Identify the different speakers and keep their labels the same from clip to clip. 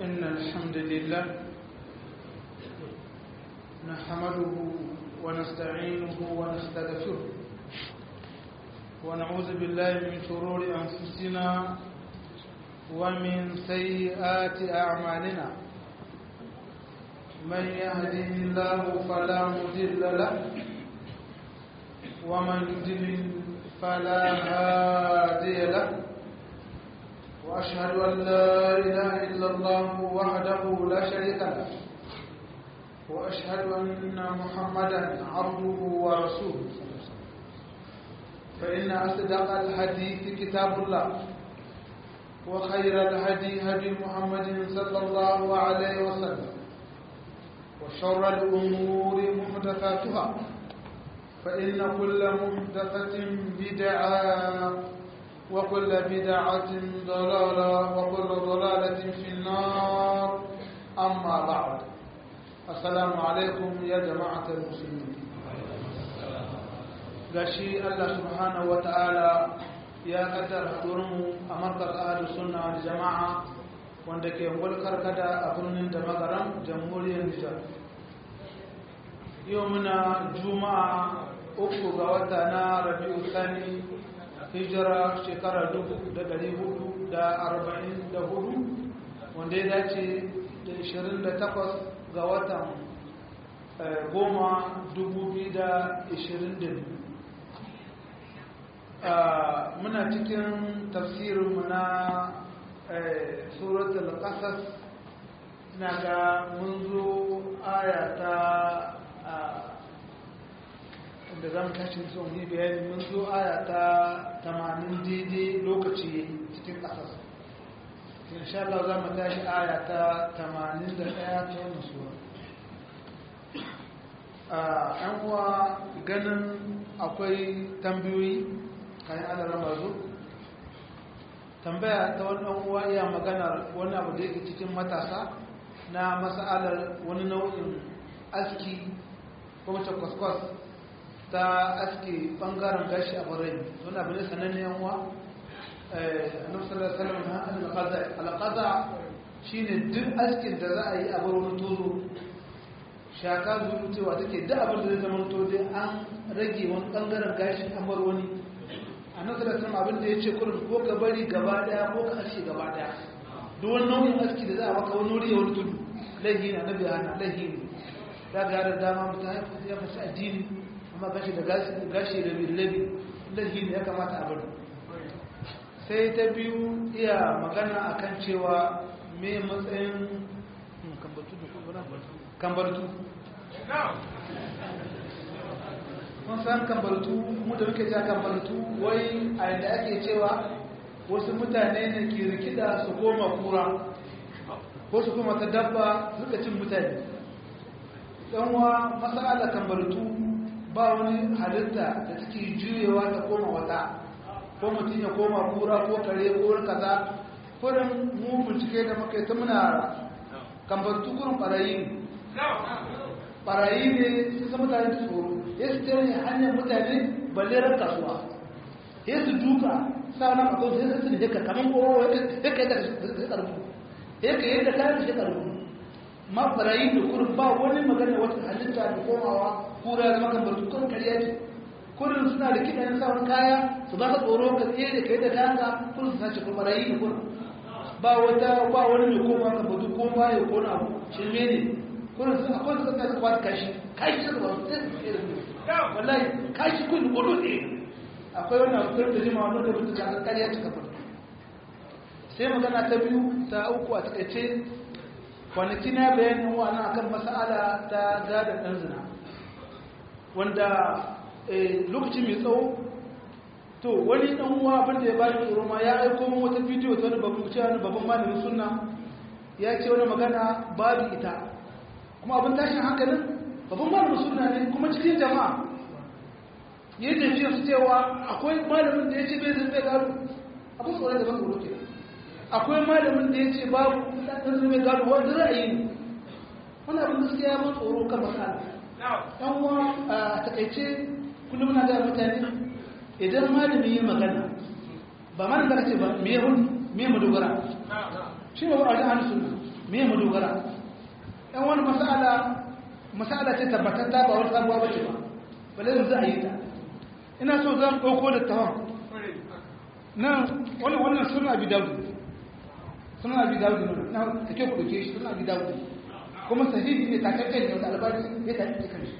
Speaker 1: إن الحمد لله نحمده ونستعينه ونستغفره ونعوذ بالله من شرور أنفسنا ومن سيئات أعمالنا من يهده الله فلا مضل له ومن يضلل فلا هادي له وأشهد أن لا إله إلا الله وحده لا شريك له وأشهد أن محمدا عبده ورسوله فإن أصدق الحديث كتاب الله وخير الهدي هدي محمد صلى الله عليه وسلم وشر الأمور محدثاتها فإن كل محدثة بدعة وكل بدعة ضلالة وكل ضلالة في النار أما بعد السلام عليكم يا جماعة المسلمين gashi Allah subhanahu wa ta'ala ya kaddara haɗurinmu a markar ahalus sunna da jama'a wanda ke ngulkar kada a birnin da magaran jamhuriyar Nijar. Yau muna juma'a uku ga wata na Rabi'u Sani hijira shekara dubu da dari hudu da arba'in da hudu wanda ya dace da ishirin da takwas ga watan goma dubu biyu da ishirin da biyu muna cikin tafsirinmu na suratul qasas na ga mun zo aya ta da za mu tashi son yi bayani mun zo aya ta tamanin daidai lokaci cikin ƙasar insha Allah za mu tashi aya ta tamanin da ɗaya ta wani suwa a uwa ganin akwai tambayoyi kayan ana rama zo tambaya ta wani uwa iya maganar wani abu da yake cikin matasa na masa'alar wani nau'in aski ko mace kwaskwas ta aske bangaren gashi a barai wani abu ne sananne yanwa nufisarar salamun alƙaza alƙaza shi ne duk askin da za a yi a bar wani tozo shaka zuru cewa take duk abin da zai zama to dai an rage wani bangaren gashi an bar wani a nasarar sama abin da ya ce kurin ko ka bari gaba daya ko ka aske gaba daya duk wani nau'in aski da za a maka wani wuri ya wani tudu laihi na nabi hana laihi ne za ga da dama mutane ya fasa addini amma gashi da gashi da billabi lahi ne ya kamata a bari sai ta biyu iya magana akan cewa me matsayin kambartu kun san kambartu mu da muke ja kambartu wai a yadda ake cewa wasu mutane ne ke rikida su koma kura ko su koma ta dabba suka cin mutane ɗanwa masala kambartu ba wani halitta da take juyewa ta koma wata ko mutum ya koma kura ko kare ko kaza kurin mu bincike da muka yi ta muna kambantu kurin barayi ne barayi ne sun san mutane da tsoro ya su tare hanyar mutane balle ran kasuwa ya su duka sa nan a kawai sai su ne ka kaman kowa ya ka yi da shi karfi ya ka yi da kayan da shi karfi ma barayi da kurin ba wani magana wata halitta da komawa kura da makan bartu kurin kariya ce kurin suna da kiɗan sauran kaya su ba ka tsoro ka tsaye da kai da kayan ka kurin su sace kuma barayi da kurin ba wata ba wani mai koma ka batu ko ba ya kona abu shirme ne kurin su akwai su kanta kwata kashi kashi suka ba su tsaye da tsaye da wallahi kashi kun kudu ne akwai wani abu kurin da jima wani da mutu ka kariya ta kafa sai magana ta biyu ta uku a takaice kwanaki na bayanin wani akan mas'ala ta gadon ɗan zina wanda lokaci mai tsawo to wani ɗan uwa abinda ya bani tsoro ma ya aiko min wata bidiyo ta wani babban cewa wani babban malamin sunna ya ce wani magana babu ita kuma abin tashin hankalin babban malamin sunna ne kuma cikin jama'a ya yi tafiya su cewa akwai malamin da ya ce bai zai bai gado abin tsoron da ban tsoro ke akwai malamin da ya ce babu ɗan zai gado wanda ra'ayi ne wani abin gaskiya ya ban tsoro kan masala ɗan uwa a takaice kullum na ga mutane idan malami ya magana ba malami da ce ba me hun me mu dogara shi ba a wajen ahlus sunna me mu dogara ɗan wani masala masala ce tabbatar ta ba wani sabuwa bace ba balle yanzu a yi ta ina so zan ɗauko da tawon nan wani wannan suna abi dawud suna abi dawud ne na kake ku dauke shi suna abi dawud kuma sahihi ne takakken ne da albani ya ta yi kanshi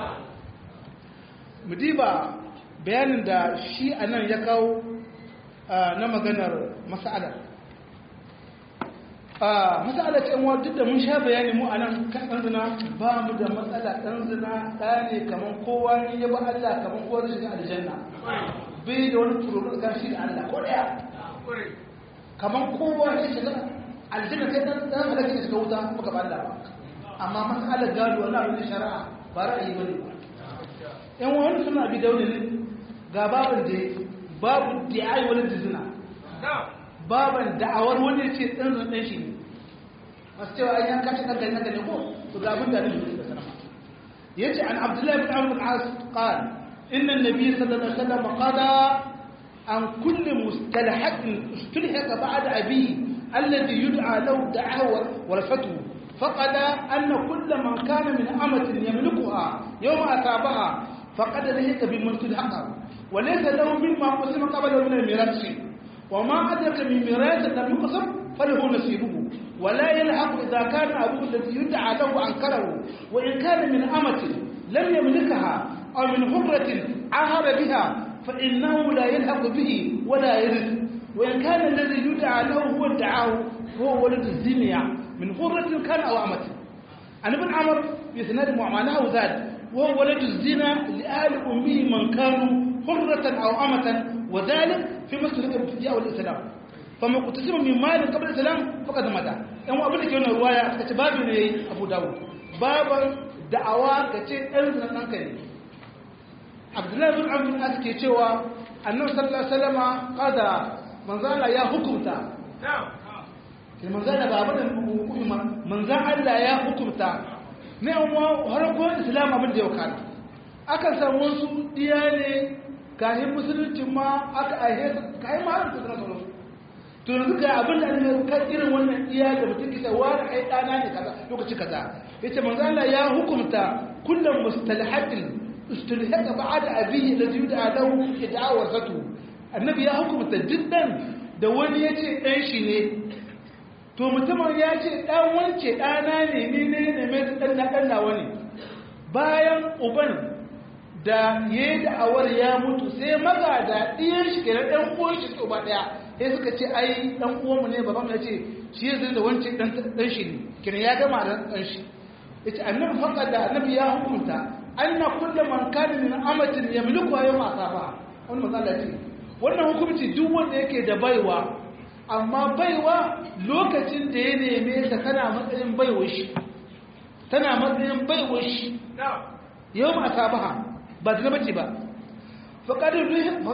Speaker 1: mu diba bayanin da shi anan ya kawo na maganar mas'ala mas'ala ce yan duk da mun sha bayani mu anan kan ɗan zina ba mu da matsala ɗan zina ɗaya ne kamar kowa ne ya ba Allah kamar kowa zai shiga aljanna bai da wani tururin gashi da Allah ko ɗaya kamar kowa ne shiga aljanna kai ɗan ɗan halaka shiga wuta kuma gaba Allah ba amma mas'alar gado wani abin da shari'a ba ra'ayi ba ne ba yan wani suna bi daune ne ga babin da babu di'ai wani da zina baban da'awar wani ce ɗan zan ɗan shi ne masu cewa an yanka shi ɗan gani ne ko to ga abin da ne da sanama ya ce an abdullahi bin amur as qal inna nabi sallallahu alaihi wasallam qada an kulli mustalhaqin istulhaqa ba'da abi alladhi yud'a lahu da'awa wal fatwa فقد أن كل من كان من أمة يملكها يوم أتابها فقد لهك بمن تلحقها وليس له مما قسم قبله من الميراث شيء وما أدرك من ميراث لم يقسم فله نصيبه ولا يلحق إذا كان أبوه الذي يدعى له أنكره وإن كان من أمة لم يملكها أو من حرة عهر بها فإنه لا يلحق به ولا يرث وإن كان الذي يدعى له هو ادعاه هو ولد الزنية من حرة كان أو أمة عن ابن عمر بإسناد معناه ذات وهو ولد الزنا لآل أمه من كانوا حرة أو أمة وذلك في مسجد الابتداء والإسلام فما قتسم من مال قبل الإسلام فقد مدى أما أبنك يوم الرواية كتباب لي أبو داود بابا دعوة كتير أنزل أنكني عبد الله بن عبد الناس كيتشوا النبي صلى الله عليه وسلم قال من زال يا حكمتا نعم manzan da babu da hukuma manzan Allah ya hukunta ne amma harkar islam abin da ya wakana akan samu wasu diya ne kayan musulunci ma aka aihe kayan ma harkar suna sauransu to yanzu ga abin da ne kan irin wannan diya da mutum kisa wani ai dana ne kaza lokaci kaza yace manzan Allah ya hukunta kullum mustalhaqin istulhaqa ba'da abihi alladhi yud'a lahu id'a satu annabi ya hukunta jiddan da wani yace dan shi ne to mutumin ya ce ɗan wance ɗana ne ni ne ne mai ɗan na ɗan nawa ne bayan uban da ya yi da'awar ya mutu sai maga da ɗiyan shi kenan ɗan uwan shi ba ɗaya sai suka ce ai ɗan uwanmu ne baban ya ce shi ya zai da wance ɗan shi ne kenan ya gama da ɗan shi ya ce annabi faƙa da annabi ya hukunta an na kulle man kana min amatin ya mulku yau ma safa wani matsala ce wannan hukunci duk wanda yake da baiwa amma baiwa lokacin da ya neme ta tana matsayin baiwa shi tana matsayin baiwa shi yau ma ta baha ba ta bace ba faƙadar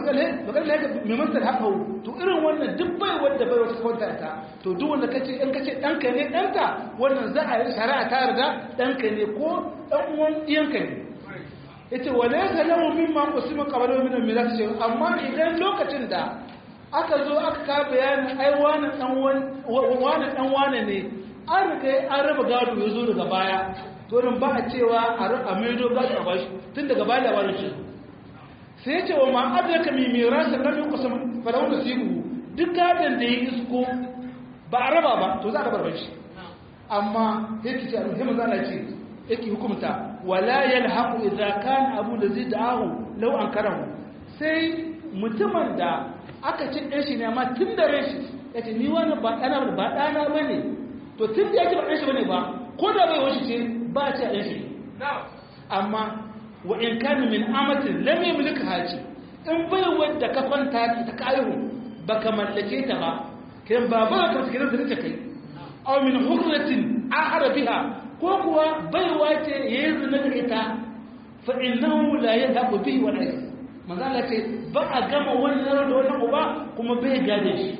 Speaker 1: haka mimantar haka to irin wannan duk baiwar da baiwa ta kwanta ta to duk wanda kace in kace ɗanka ne ɗanka wannan za a yi shari'a ta yarda ɗanka ne ko ɗan uwan ɗiyanka ne yace wala ka lahu mimma qasima qabala min al-miras amma idan lokacin da aka zo aka ka bayanin ai wani dan wane ne an riga an raba gado ya zo daga baya to nan ba a cewa a maido gado a bashi tun daga baya da wani shi sai ya ce wa ma adraka mi mirasa lam yuqsam fa law nasibu duk gadon da ya isko ba a raba ba to za a rabar shi amma yake ce alhamdu zalla ce yake hukumta wala yalhaqu idza kana abu da zai da'ahu law ankarahu sai mutumin da aka ci ɗan shi ne amma tun da ran shi ya ce ni wani ba ɗana ba ɗana ba ne to tun da ya ce ba ɗan shi ba ne ba ko da bai wasu ce ba a ce a ɗan shi amma wa in kani min amatin lam yamlika haji in bai wadda ka kwanta ta kayu ba ka mallake ta ba kiran ba ba ka kiran da kai aw min hurratin ahara biha ko kuwa baiwa ce yayi zina da ita fa innahu la yadhabu bihi wa la manzala ce ba a gama wani zarar da wani uba kuma bai gade shi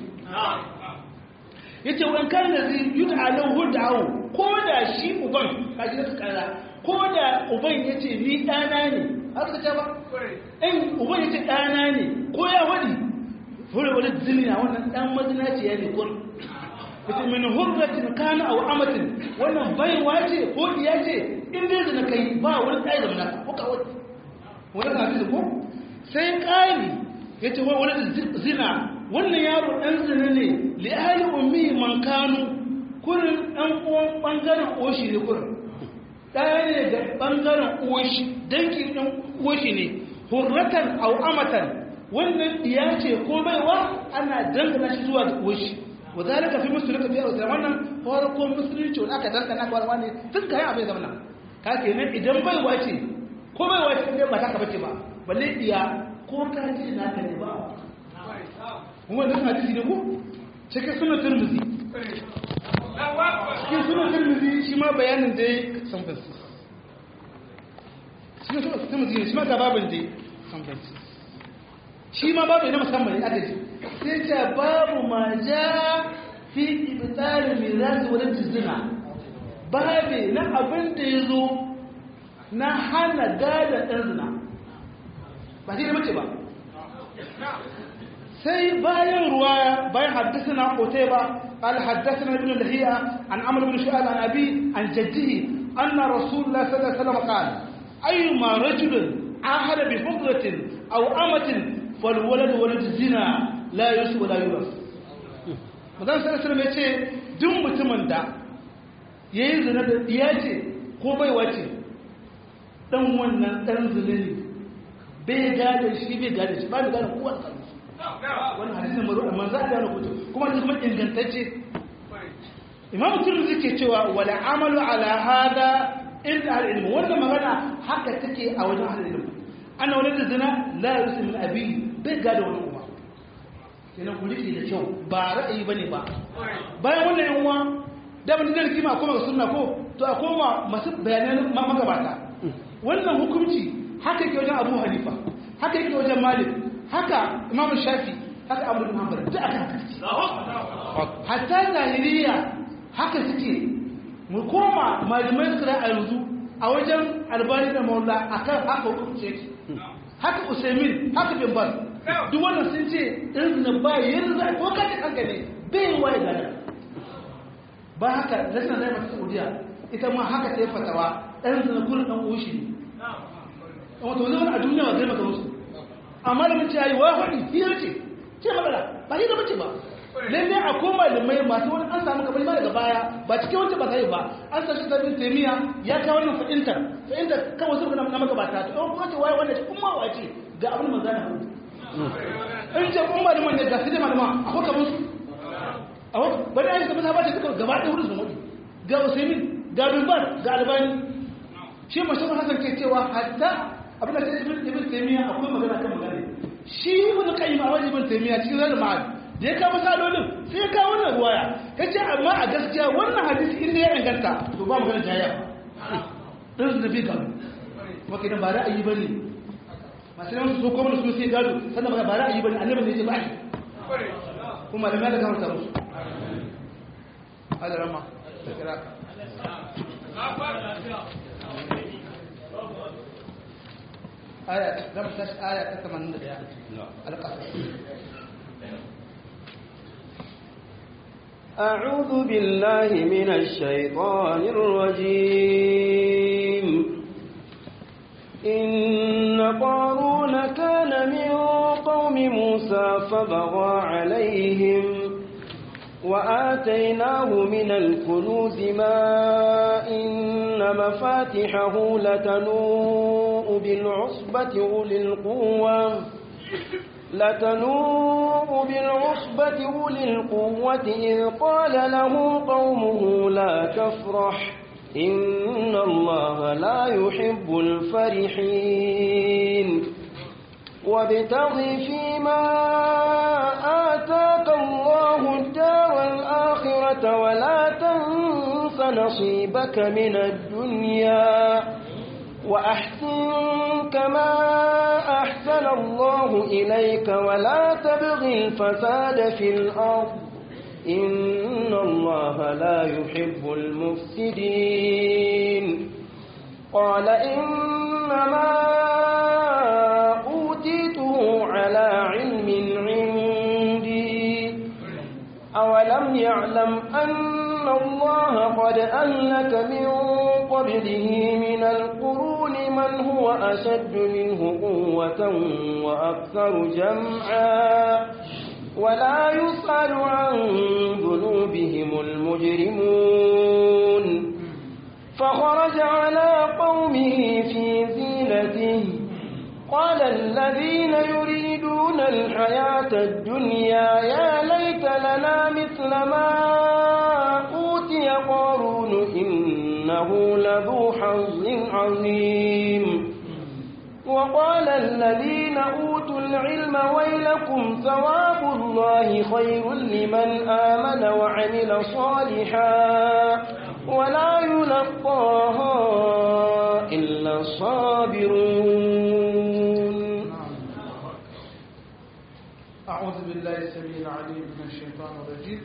Speaker 1: ya ce wani kan da zai yi ta'alau huda'au ko da shi uban kaji da kara ko da uban ya ce ni ɗana ne haka ta ba in uban ya ce ɗana ne ko ya wadi fure wani ziniya wannan ɗan mazinaci ya ne kun ita min hurratin kana aw amatin wannan baiwa ce ko iya ce in dai zina kai ba wani tsaye da munaka ko kawai wani hadisi ko sai kali yace wai wani zina wannan yaro dan zina ne li ahli ummi man kanu kurin dan uwan bangaren oshi ne kurin ɗaya ne da bangaren oshi dankin dan oshi ne hurratan aw amatan wannan iya ce ko baiwa ana dangana shi zuwa ga oshi وذلك في مصر لك فيها وسلم wannan farkon musulunci wanda aka dangana ga wani tun kai abin zaman nan ka ke nan idan bai wace ko bai wace ne ba ta ka bace ba balle iya ko ka ji na ka ne ba kuma wannan hadisi ne ko cikin sunan Tirmidhi cikin sunan Tirmidhi shi ma bayanin dai san fasi cikin sunan Tirmidhi shi ma ga babin dai san fasi shi ma babu na musamman ne aka ji sai ce babu ma ja fi ibtalin mirasi wadda zina babu na abin da ya zo na hana gada ɗan zina ba shi da mace ba sai bayan ruwa bayan haddasa na kotai ba قال حدثنا ابن لهيئة عن عمرو بن شعيب عن أبي عن جده أن رسول الله صلى الله عليه وسلم قال أيما رجل عاهد بفضلة أو أمة فالولد ولد الزنا la yusu wala yuras madan sallallahu alaihi wasallam yace duk mutumin da yayi zina da iya ce ko bai wace dan wannan dan zina ne bai gada shi bai gada shi ba da gada kowa da wannan hadisin mazo manzo Allah ne kuto kuma hadisi kuma ingantacce imam tirmidhi ke cewa wala amalu ala hada illa al ilm wannan magana haka take a wajen al ilm ana wani zina la yusu min abi bai gada wani kenan ku rike da kyau ba ra'ayi bane ba bayan wannan yan uwa da mun da kima kuma ga sunna ko to a koma masu bayanan magabata wannan hukunci haka yake wajen Abu Hanifa haka yake wajen Malik haka Imam Shafi haka Abu Hanbal duk akan hatta zahiriya haka suke mu koma malamai suka a yanzu a wajen albani da maula akan haka hukunci haka Usaimin haka bin Baz duk wannan sun ce izinin ba yanzu a ko kace kanka ne bai waye gada ba haka rashin zai mata saudiya ita ma haka ta yi fatawa ɗan zina gurin ɗan ushi ne amma to zama a duniya ba zai maka musu amma da mace yayi wa faɗi hiyar ce ce magana ba hiyar mace ba lalle a koma da mai masu wani an samu kamar daga baya ba cikin wancan ba sai ba an sashi sabin taimiya ya kawo wannan fa'intar fa'intar kawai su na magabata to ɗan kuma ce waye wanda ce kuma wace ga abin manzana hudu in ce kun malaman ne ga su da malama a kuka musu a kuka bari aisha ta ba ce suka gaba ɗaya wurin su mutu ga usaimin ga dubban ga albani shi mashahur hasan ke cewa hatta abin da sai ibn ibn taymiya akwai magana kan magana shi ibn qayyim a wajen ibn taymiya cikin zalil ma'ad da ya kawo misalolin sai ya kawo wannan ruwaya yace amma a gaskiya wannan hadisi inda ya inganta to ba magana jayya dan su da bi gado kuma kidan ba ra'ayi bane masu yawan su so kuma su sai gado sannan ba ra'ayi bane annabi ne ya ba shi kuma da mai da kamar ta musu hada rama da kira aya da mu tashi aya ta 81 alqasas
Speaker 2: أعوذ بالله من الشيطان الرجيم إن قارون كان من قوم موسى فبغى عليهم وآتيناه من الكنوز ما إن مفاتحه لتنوء بالعصبة أولي القوة لتنوء بالعصبة أولي القوة إذ قال له قومه لا تفرح إن الله لا يحب الفرحين وابتغ فيما آتاك الله الدار الآخرة ولا تنس نصيبك من الدنيا وأحسن كما أحسن الله إليك ولا تبغ الفساد في الأرض إن الله لا يحب المفسدين قال إنما أوتيته على علم عندي أولم ألم يعلم أن الله قد أهلك من قبله من القرون من هو أشد منه قوة وأكثر جمعا ولا يسأل عن ذنوبهم المجرمون فخرج على قومه في زينته قال الذين يريدون الحياة الدنيا يا ليت لنا مثل ما أوتي قارون إنه لذو حظ عظيم وقال الذين أوتوا العلم ويلكم ثواب الله خير لمن آمن وعمل صالحا ولا يلقاها إلا الصابرون
Speaker 1: أعوذ بالله السميع العليم من الشيطان الرجيم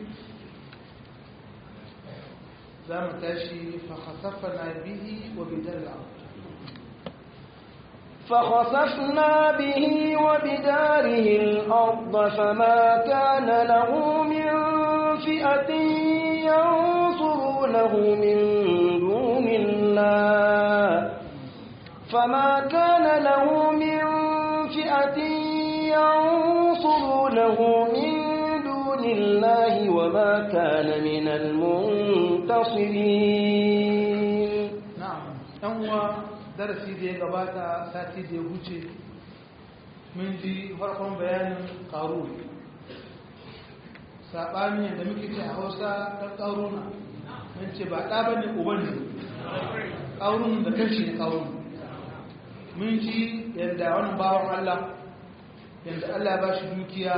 Speaker 1: زام تاشي فخسفنا به وبدار الأرض
Speaker 2: فخسفنا به وبداره الأرض فما كان له من فئة ينصرونه من دون الله فما كان له من فئة ينصرونه من دون الله وما كان من المنتصرين
Speaker 1: نعم أنوى darasi da ya gabata sati da ya wuce mun ji farkon bayanin ƙaru saɓani da muke ce a hausa ta ƙaruna mun ce ba ɗa ba ne uba ne ƙarun da kanshi ne ƙarun mun ji yadda wani bawan allah yadda allah ba shi dukiya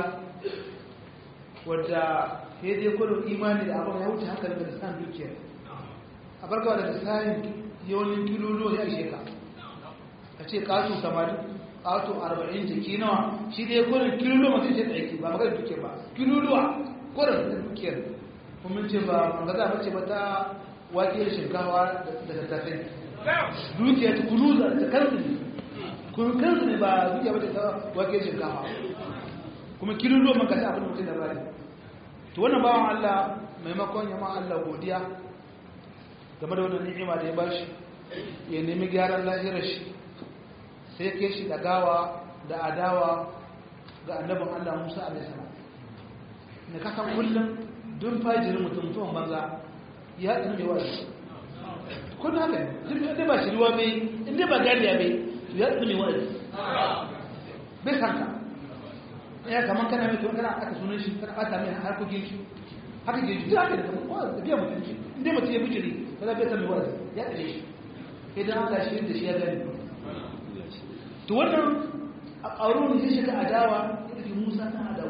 Speaker 1: wadda ya je kudin imani da abin ya wuce hankali da lissan dukiyar a barkawa da lissanin yawanin kilolo ya ishe ka ka ce kato 80 kato 40 jiki nawa shi dai kurin kilolo masu ce aiki ba magana duke ba kilolo kurin da dukiyar kuma ce ba ga za mace ba ta wake shinkawa da tattafai dukiyar ta kuluza da kansu ne kun kansu ne ba dukiya ba ta wake shinkawa kuma kilolo man kasa abin mutum da bari to wannan bawan Allah maimakon yamma Allah godiya game da wannan ni'ima da ya bashi ya nemi gyaran lahirar shi sai ke shi da gawa da adawa ga annabin Allah Musa alaihi salam ne ka san kullum dun fajirin mutum mutumin banza ya haɗu mai wa'azi kun haka ne inda ba shi ruwa bai inda ba gariya bai ya haɗu mai wa'azi bai san ka ya kaman kana mai kana aka sunan shi kana ɓata mai harkokin shi haka ke ji haka da kuma da biya mutum shi inda mutum ya bijiri ba za bai san mai wa'azi ya ɗare shi idan Allah shi da shi ya gani to wannan a ƙarun ya shiga adawa ya fi musa ta adawa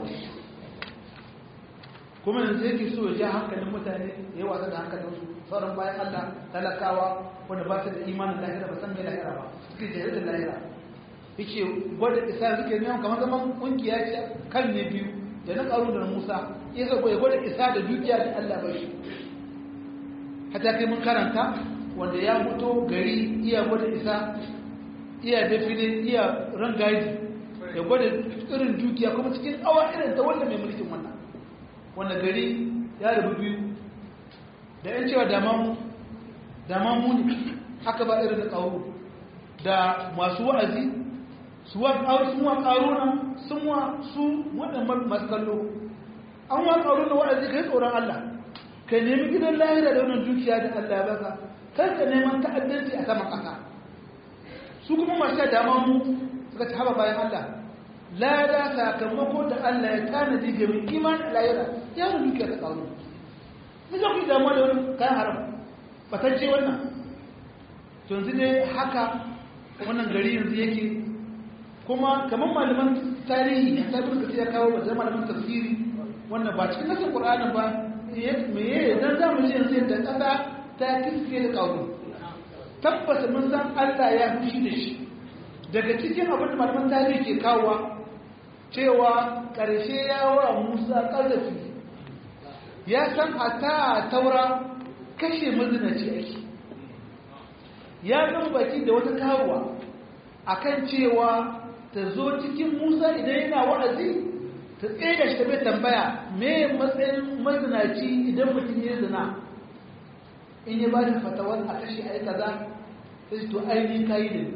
Speaker 1: kuma yanzu yake so ya ja hankalin mutane ya yi wasa da hankalin su sauran bayan Allah talakawa wanda ba su da imanin lahira ba san mai lahira ba suke jihar da lahira yake gwada isa suke neman kamar zaman kungiya ce kan ne biyu da na ƙarun da na musa ya zago ya gwada isa da dukiya da Allah ba shi hata kai mun karanta wanda ya fito gari iya gwada isa iya defile iya rangaji ya gwada irin dukiya kuma cikin awa irin ta wanda mai mulkin wannan wanda gari ya rabu biyu da yan cewa damamu ne haka ba irin da ƙauru da masu wa'azi su wa ƙaruna sun wa su waɗannan masu kallo an wa ƙaruna wa'azi ka yi tsoron Allah ka nemi gidan lahira da wannan dukiya da Allah ya baka kar ka neman ta'addanci a saman ƙasa su kuma masu dama mu suka ci haɓa bayan Allah lada sakamako da Allah ya tanadi ga mai iman a layira ya da dukiya ta ƙaru ni za ku yi damuwa da wani kayan haram batacce wannan yanzu ne haka wannan gari yanzu yake kuma kamar malaman tarihi ta bi ya kawo ba zai malaman tafsiri wannan ba cikin nasin ƙur'anin ba me ya dan za mu ji yanzu yadda ƙasa ta kiske da ƙauru tabbata mun san Allah ya fushi da shi daga cikin abin da malaman tarihi ke kawowa cewa ƙarshe ya wa Musa ƙazafi ya san a taura kashe mazinaci ake ya zama baki da wata kawowa akan cewa ta zo cikin Musa idan yana wa'azi ta ta tsaye da shi ta bai tambaya me matsayin mazinaci idan mutum ya zina in ya ba shi fatawar a kashi a yi kaza sai shi to ainihin kayi ne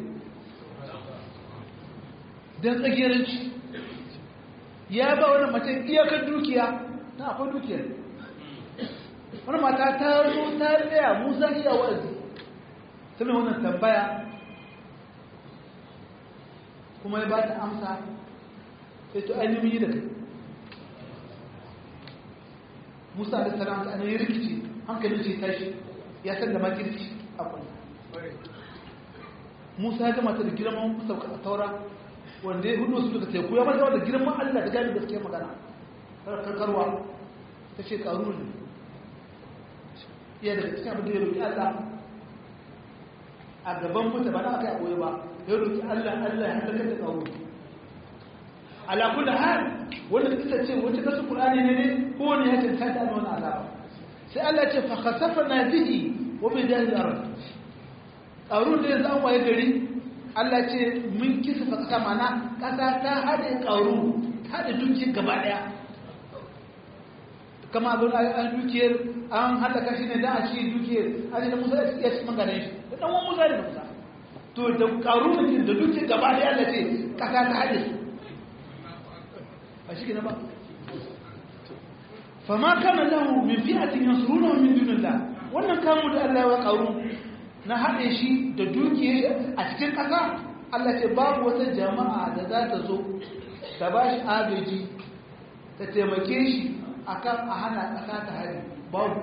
Speaker 1: don tsagiranci ya ba wani mace iyakar dukiya na akwai dukiyar wani mata ta zo ta tsaya musa iya wa'azi sai wannan tambaya kuma ya ba ta amsa sai to ainihin yi da kai musa da salam ta ainihin rikici hankalin ce tashi ya san da makirci a kwallo musa ya gama ta da girman sauka a taura wanda ya hudu su daga teku ya mata da girman allah da gani gaske magana karkarwa ta ce karu ne iya daga cikin abin da ya roƙi allah a gaban mutu ba na aka yi ɓoye ba ya roƙi allah allah ya halakar da karu ala kulli hal wanda kisa ce wace kasu qur'ani ne ne ko wani ya tantance da wannan azaba sai Allah ce fa khasafna bihi wa bi dahil ard qarun da yanzu an waye gari Allah ce mun kisa fa kasa mana kasa ta hade qaru ta hade duki gaba daya kama abin an dukiyar an halaka shi ne da a ci dukiyar an da Musa ya ci mangane shi da dan wani Musa da Musa to da qarun da dukiyar gaba daya Allah ce kasa ta hade su a shi ba fama kana lahu min fi'atin yansuruna min dunillah wannan kamu da Allah ya karu na haɗe shi da dukiyar a cikin ƙasa Allah ce babu wata jama'a da za ta zo ta ba shi agaji ta taimake shi akan a hana ƙasa ta hari babu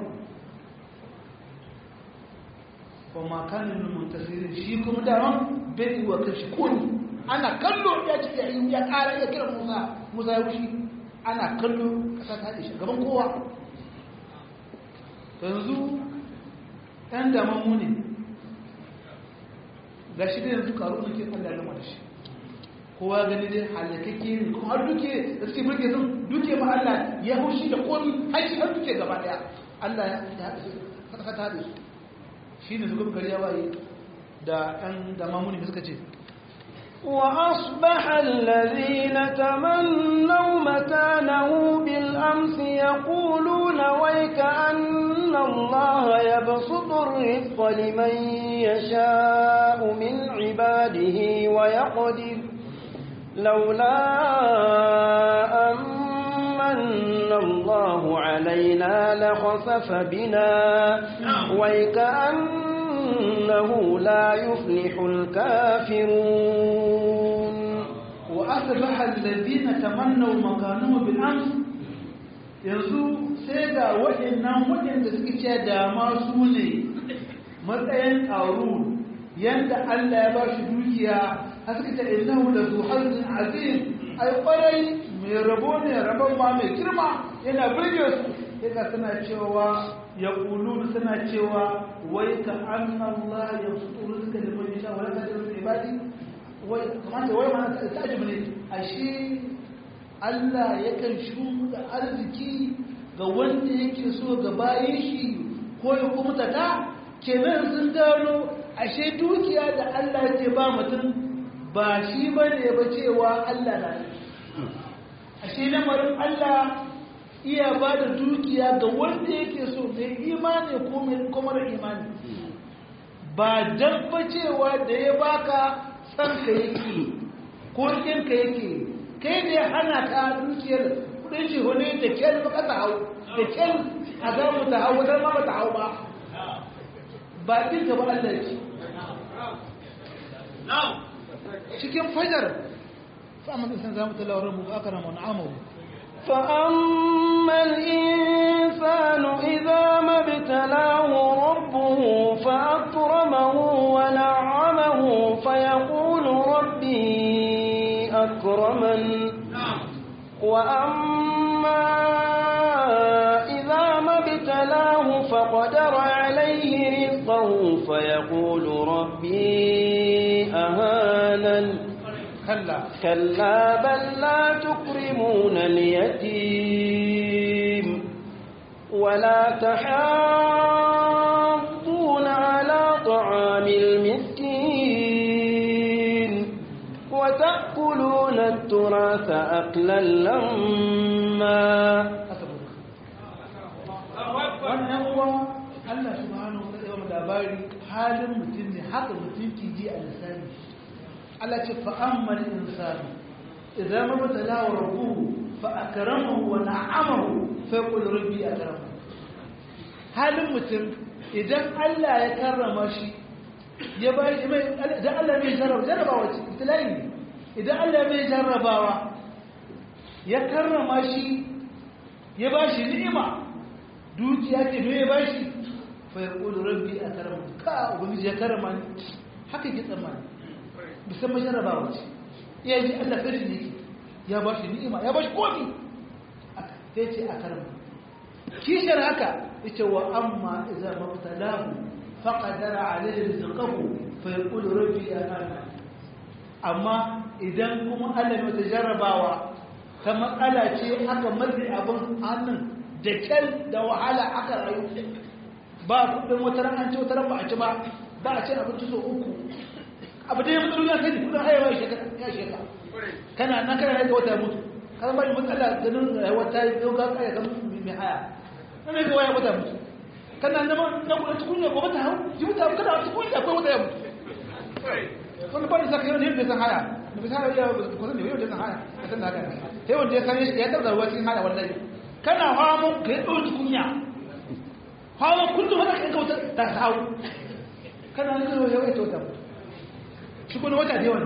Speaker 1: kuma kanin muntasirin shi kuma daman bai yi wa kashi kuni ana kallo ya ce ya yi ya ƙara ya kira musa musa ya wuce ana kallo ƙasa ta haɗe shi gaban kowa yanzu ɗan daman ne ga shi da yanzu karu da ke allah lama da shi kowa gani dai halakakke ne kuma har duke da suke burge sun duke ma allah ya haushi da komi har shi har duke gaba ɗaya allah ya haɗe su ƙasa ta haɗe su shi ne zuwa gari ya waye da ɗan daman ne suka ce
Speaker 2: وأصبح الذين تمنوا مكانه بالأمس يقولون ويك أن الله يبسط الرزق لمن يشاء من عباده ويقدر لولا أمن الله علينا لخسف بنا ويكأنه لا يفلح الكافرون
Speaker 1: وأصبح الذين تمنوا مكانه بالأمس yanzu sai ga waɗannan waɗanda suke ce da masu ne matsayin ƙaru yadda Allah ya ba shi dukiya a suka ce innahu da zuharzin azim ai ƙwarai mai rabo ne rabon ma mai girma yana birge su yana suna cewa ya ƙulu suna cewa wai ka an Allah ya su tsoro suka da mai sha wani kasar su ibadi wai kamata wai ma ta ajibu ne ashe Allah yakan shuka arziki ga wanda yake so ga bayan shi ko ya kuma ta kenan sun gano ashe dukiya da Allah ya ba mutum ba shi ba ne ba cewa Allah na ashe lamarin Allah iya ba da dukiya ga wanda yake so mai imani ko mai kuma da imani ba dan ba cewa da ya baka san ka yake ko kin ka yake kai ne hana ka dukiyar kudin shi hone da kyal ba ka hau da kyal a za mu ta hau wadar ma ba ta hau ba ba din gaba Allah ce cikin fajar fa'amal insan zamu talawar mu akara mu na'amahu
Speaker 2: فأما الإنسان إذا ما ابتلاه ربه فأكرمه ونعمه فيقول ربي أكرمن وأما إذا ما ابتلاه فقدر عليه رزقه فيقول ربي أهانن
Speaker 1: كلا
Speaker 2: كلا بل لا تكرمون اليتيم ولا تحاضون على طعام المسكين وتأكلون التراث العبس أقلا لما
Speaker 1: wannan uwa Allah subhanahu wa ta'ala labari halin mutum ne haka mutum ke ji a lisani Allah ce fa ammal insanu idan mabtala wa rabbuhu fa akramahu wa na'amahu fa yaqul rabbi akramahu halin mutum idan Allah ya karrama shi ya ba shi mai idan Allah mai jarraba jarrabawa ce ibtilai ne idan Allah mai jarrabawa ya karrama shi ya ba shi ni'ima dukiya ce me ya ba shi fa yaqul rabbi akramahu ka ubangiji ya karrama ni haka ke tsammani musamman jarrabawa ce iya ji Allah kai ne ya ba shi ni'ima ya ba shi komi sai ce a karama kishar haka yace wa amma idza mabtalahu faqadara alayhi rizqahu fa yaqulu rabbi ana amma idan kuma Allah ya jarrabawa ta matsala ce aka matsi abin hannun da kyal da wahala aka rayu ba kudin wata ran an ce wata ran ba a ci ba ba a ce abinci so uku abu da ya mutu ya kai kudin haihuwa ya sheka kana na kana rage wata mutu kan ba matsala ganin rayuwar ta yi dauka kaya kan mai haya na rage waya wata mutu kana nama na kuma cikin ya gobe ta hau ji mutu abu kana cikin ya akwai wata ya mutu wani ba da saka yau ne bai san haya da bai san haya kusan ne yau da san haya a san da haka sai wanda ya san ya taɓa ruwa cikin haya wallahi kana hamu ka yi ɗauki kunya hamu kullum haka kan kauta ta hau kana nuna yau ya wata mutu shi kuma wata da yawan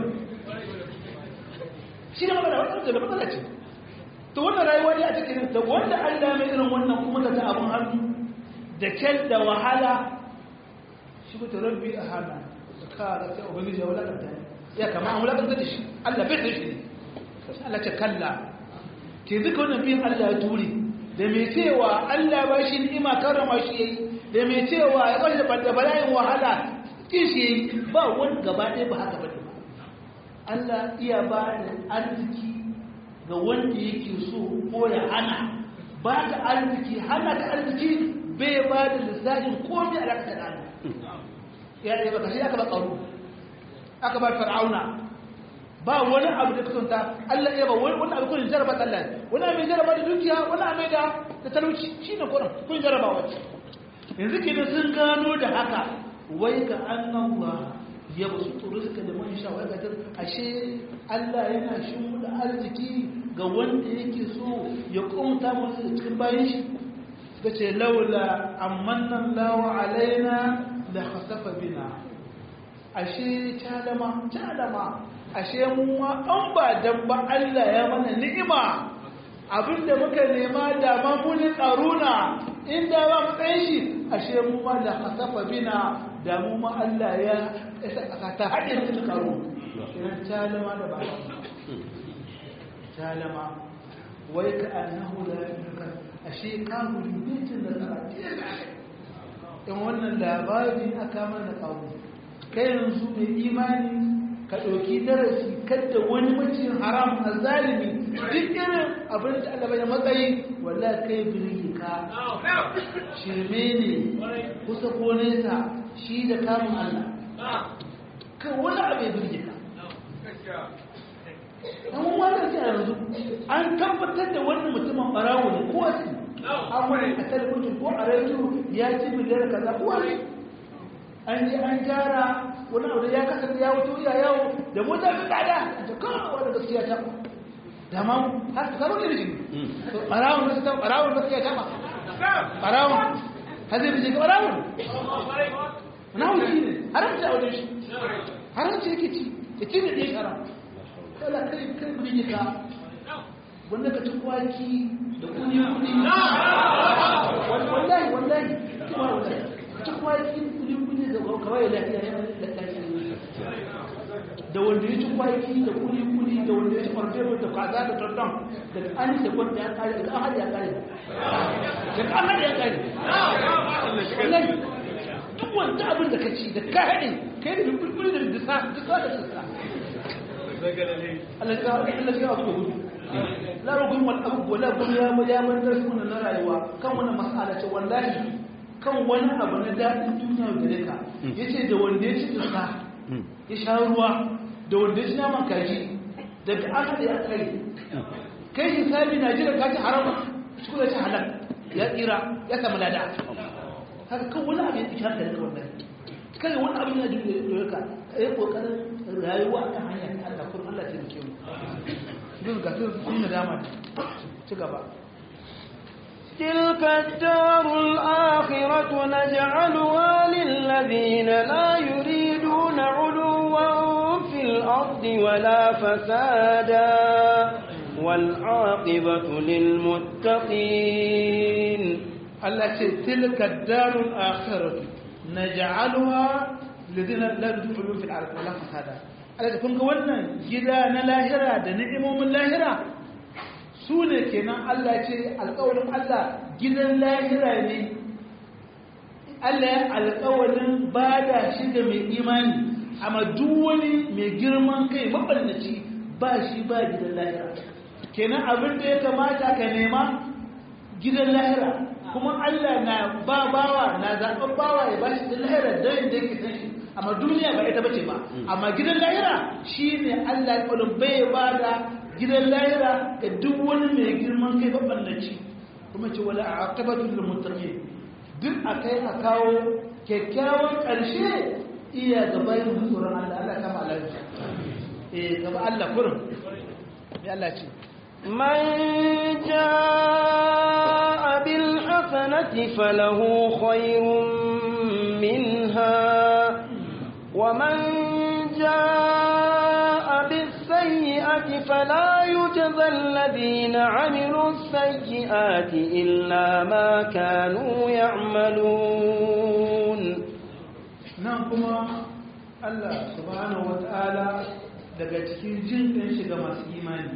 Speaker 1: shi ne magana wadda da matsala ce to wannan rayuwa ne a cikin da wanda Allah mai irin wannan kuma da ta abun hannu da kyal da wahala shi ko rabbi a hana da ka ga sai ubangiji ya wulakanta ya kama an wulakanta da shi Allah bai da shi sai Allah ce kalla ke duka wannan biyan Allah ya ture da mai cewa Allah ba shi ni'ima karama shi yayi da mai cewa ya kwalle da bala'in wahala kin shi ba wani gaba ɗaya ba haka bane Allah iya ba da arziki ga wanda yake so ko ya hana ba ka arziki hana ka arziki bai ba da lissafin komai a raka da Allah ya ɗaya baka shi aka ba tsaro aka ba fir'auna ba wani abu da kasanta Allah ya ba wani abu kun jaraba Allah wani abu jaraba da dukiya wani abu da da talauci shine kuran kun jaraba wace yanzu kenan sun gano da haka wai ka annallaha ya ba su turu suka da man shawar ga ashe Allah yana shimfiɗa arziki ga wanda yake so ya kumta musu da cikin bayan shi suka ce laula amannan lawa alaina da hasafa bina ashe talama talama ashe mu ma an ba dan ba Allah ya mana ni'ima abinda muka nema da ma muni tsaruna inda ba mu tsayin shi ashe mu ma da hasafa bina da mu ma Allah ya isa ƙasa ta haɗe da ta karo idan talama da ba talama wai ka annahu la yafika ashe kafiri bitin da tsara in wannan labari aka mana kawo kai yanzu mai imani ka ɗauki darasi kadda wani macin haram a zalimi duk irin abin da Allah ya matsayi walla kai birgi ka shirme ne kusa ko nesa shi da kamun Allah kan wani abu ya birgi ka an wannan ce yanzu an tabbatar da wannan mutumin barawo ne ko wasu an wani a talibin ko a rediyo ya ci miliyar kaza ko wani an je an gyara wani abu da ya kasance ya wuce ya yawo da mota su tsada a ta kawo wani gaskiya ta da ma har su karo ne da jini ɓarawun da su ta ɓarawun gaskiya ta ba ɓarawun har zai bijin ɓarawun na wuce ne haramci a wajen shi haramci yake ci ya ci da ɗaya haram kala kai kai bijin ka wanda ka ci kwaki da kuni kuni wallahi wallahi kuma wallahi ka ci kwaki kuni kawai lafiya da wanda ya ci kwaki da kuli-kuli da wanda ya ci farfero da kaza da tattun daga an yi da kwanta ya kare daga an haɗe ya kare daga an haɗe ya kare wallahi duk wanda abin da ka ci da ka haɗe kai da kulkuli da disa disa da disa Allah ya abu da gudu lara gudun wani abu wala gudu ya ya mantar su na rayuwa kan wani mas'ala ce wallahi kan wani abu na daɗin duniya gare ka ya ce da wanda ya ci tsaka ya sha ruwa da wanda ya ci naman kaji daga an haɗe a kare kai hisabi na jiran kaci haram shi kuma ci halal ya tsira ya samu lada haka kan wani abin da haka da wannan kai wani abin da dole ka yi kokarin rayuwa ta hanyar Allah kuma Allah ta rike mu duk ga sun yi nadama ci gaba
Speaker 2: تلك الدار الآخرة نجعلها للذين لا يريدون علوا في الأرض ولا فسادا والعاقبة للمتقين
Speaker 1: التي تلك الدار الآخرة نجعلها الذين لا يريدون علوا في الأرض ولا فسادا التي كنت قلنا جدا نلاهرة دنعم من لاهرة su ne kenan Allah ce alƙawarin Allah gidan lahira ne Allah ya alƙawarin ba da shi ga mai imani amma duk wani mai girman kai maɓannaci ba shi ba gidan lahira kenan abin da ya kamata ka nema gidan lahira kuma Allah na ba bawa na zaɓen bawa ya ba shi gidan lahira don inda yake san shi amma duniya ba ita bace ba amma gidan lahira shi ne Allah ya bai ba da gidan lahira ga duk wani mai girman kai maballaci kuma ce wala aqibatu lil muttaqin duk akai a kawo kyakkyawan karshe iya ga bayin tsoron Allah Allah kama alaji eh gaba Allah kurin ya Allah ce
Speaker 2: من جاء بالحسنة فله خير منها ومن جاء بالسيئة فلا يجزى الذين عملوا السيئات إلا ما كانوا يعملون
Speaker 1: نعم Allah subhanahu wa ta'ala daga cikin jin ɗin shiga masu imani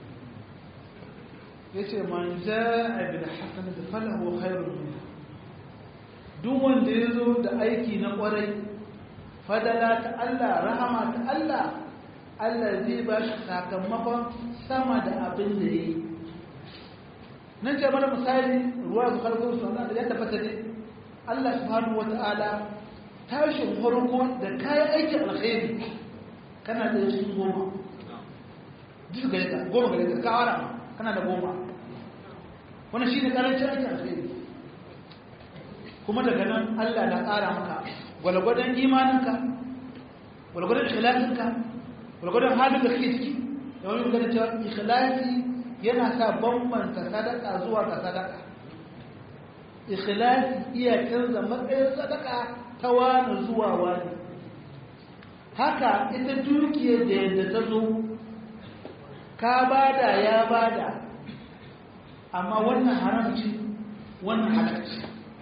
Speaker 1: ya ce man za'a bil hasanati falahu khairun minha duk wanda ya zo da aiki na ƙwarai fadala ta Allah rahama ta Allah Allah zai ba shi sakamakon sama da abin da ya yi nan ce mana misali ruwa su farko su wanda da ya tabbata ne Allah subhanahu wa ta'ala tashin farko da kayan aikin alkhairi kana da shi goma duk gare ka goma gare ka kawara kana da goma wannan shine karancin aikin alkhairi kuma daga nan Allah na ƙara maka gwalgwadon imaninka gwalgwadon ikhlasinka gwalgwadon halin da kake ciki da wani magana cewa ikhlasi yana sa bambanta sadaka zuwa ga sadaka ikhlasi iya canza matsayin sadaka ta wani zuwa wani haka ita dukiyar da yadda ta zo ka bada ya bada amma wannan haramci wannan halarci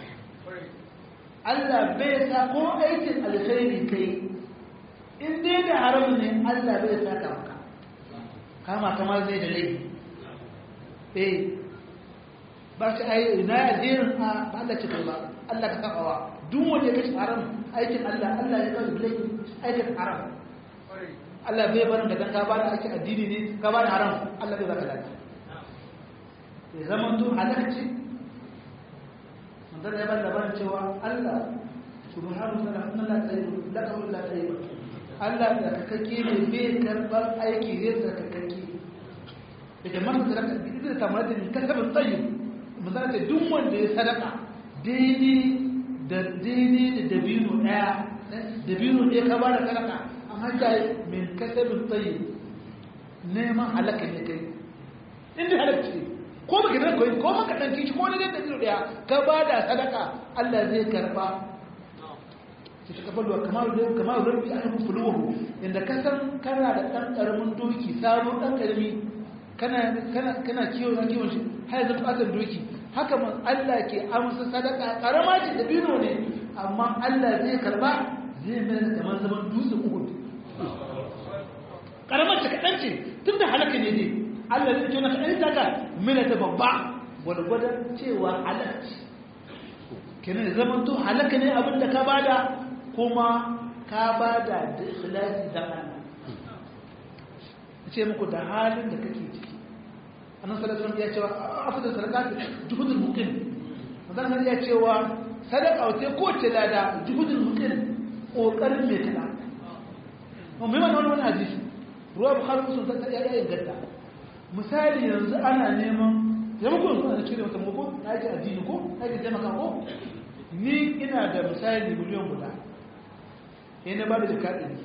Speaker 1: Allah bai sa ko aikin alkhairi kai in dai da haram ne Allah bai sa ka maka kama kamar zai da laifi eh ba shi ai ina ya jerin a ba Allah ce kai ba Allah ka kafawa duk wanda ya kashi haram aikin Allah Allah ya kawo laifi aikin haram Allah bai barin da dan ka ba da aikin addini ne ka ba da haram Allah bai baka lafiya ya zama to halakci manzon ya bada labarin cewa Allah subhanahu wa ta'ala Allah tsayibu la qawla la tsayibu Allah da kakake ne bai karbar aiki zai da kakake idan man da ka bi da tamar da kasabin tsayyib manzon ce duk wanda ya sadaka daidai da daidai da dabino daya dabino ɗaya ka bada sadaka amma ta min kasabin tsayyib neman halaka ne kai inda halaka ce ko baka nan koyi ko maka dan kici ko ne da dino daya ka bada sadaka Allah zai karba ki ta kafalu kamar da kamar rabbi an fuluhu inda ka san kana da dan karamin doki sabo dan karami kana kana kana kiyo na kiwon shi har yanzu fatan doki haka man Allah ke amsa sadaka karama ce da dino ne amma Allah zai karba zai mai kamar zaman dutse Uhud karamar ta kadan ce tunda halaka ne dai Allah zai tona ka ɗan taka mina ta babba gwargwadon cewa halarci kenan da zaman to halaka ne abin da ka bada kuma ka bada da ikhlasi da Allah ce muku da halin da kake ciki annan sallallahu ya cewa afdal sadaqat juhudul muqim manzon ya cewa sadaqa wace ko ce lada juhudul muqim kokarin mai kana mun bai wannan wani hadisi ruwa bukhari musu ta ya ya inganta misali yanzu ana neman zama ko yanzu ana cire mata ko na ji addini ko na ji taimaka ko ni ina da misali miliyan guda sai na ba da jika ɗari